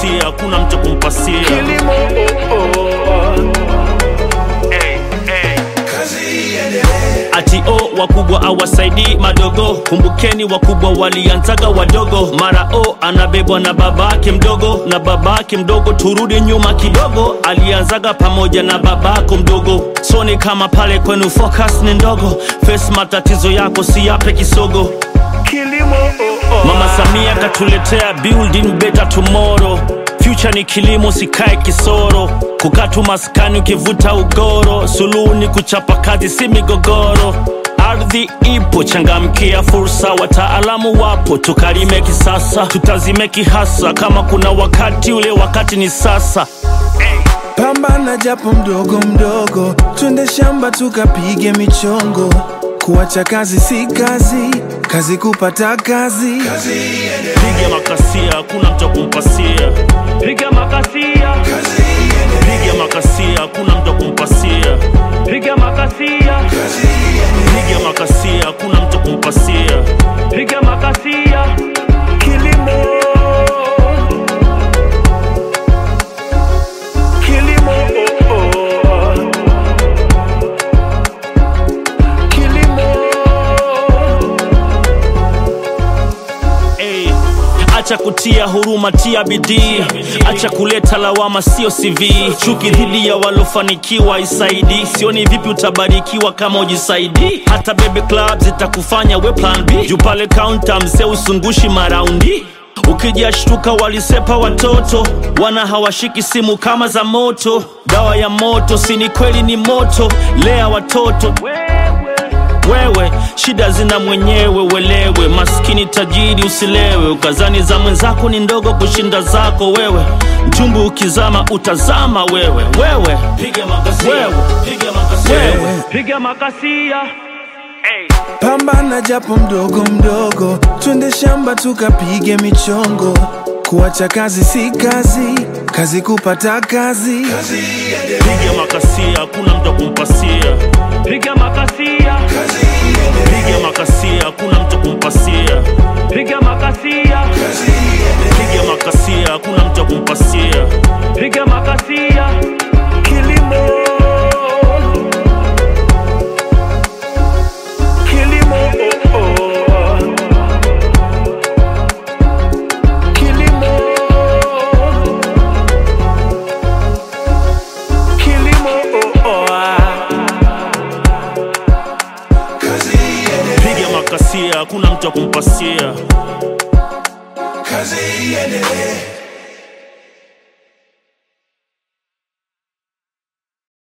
makasia, hakuna mtu kumpasia. kilimo oh, oh. Hey, hey. kazi iendelee Ati o wakubwa awasaidii madogo, kumbukeni wakubwa walianzaga wadogo. Mara o anabebwa na babake mdogo, na babake mdogo, turudi nyuma kidogo, alianzaga pamoja na babako mdogo. So ni kama pale kwenu focus ni ndogo, face matatizo yako si yape kisogo. kilimo oh, oh. Mama Samia katuletea building better tomorrow. Future ni kilimo, sikae kisoro. Kukaa tu maskani ukivuta ugoro. Suluhu ni kuchapa kazi, si migogoro. Ardhi ipo, changamkia fursa. Wataalamu wapo, tukalime kisasa, tutazimeki hasa. Kama kuna wakati, ule wakati ni sasa. Pambana japo mdogo mdogo, twende shamba tukapige michongo. Kuacha kazi si kazi, kazi kupata kazi. kazi iendelee Piga makasia, hakuna mtu kumpasia. Piga makasia, kazi iendelee piga makasia, hakuna mtu kumpasia. Piga makasia. kazi iendelee piga makasia, hakuna mtu kumpasia. Piga makasia, kilimo kilimo oh, oh. kilimo hey. Acha kutia huruma, tia bidii. Acha kuleta lawama, sio CV. Chuki dhidi ya walofanikiwa isaidi. Sioni vipi utabarikiwa kama ujisaidi. Hata baby club zitakufanya we plan B. Juu pale kaunta mzee usungushi maraundi ukijashtuka walisepa watoto wana hawashiki simu kama za moto dawa ya moto sini kweli ni moto lea watoto wewe shida zina mwenyewe welewe maskini tajiri usilewe ukazani za mwenzako ni ndogo kushinda zako wewe mchumbu ukizama utazama wewe wewe piga makasia wewe piga makasia wewe piga makasia hey. Pambana japo mdogo mdogo, twende shamba tukapige michongo. Kuacha kazi si kazi, kazi kupata kazi. kazi iendelee piga makasia hakuna mtu kumpasia piga makasia kazi iendelee piga makasia hakuna mtu kumpasia piga makasia kazi iendelee piga makasia hakuna mtu kumpasia piga makasia kilimo kilimo oh, oh. kilimo kilimo oh, oh. kazi iendelee piga makasia hakuna mtu kumpasia kazi iendelee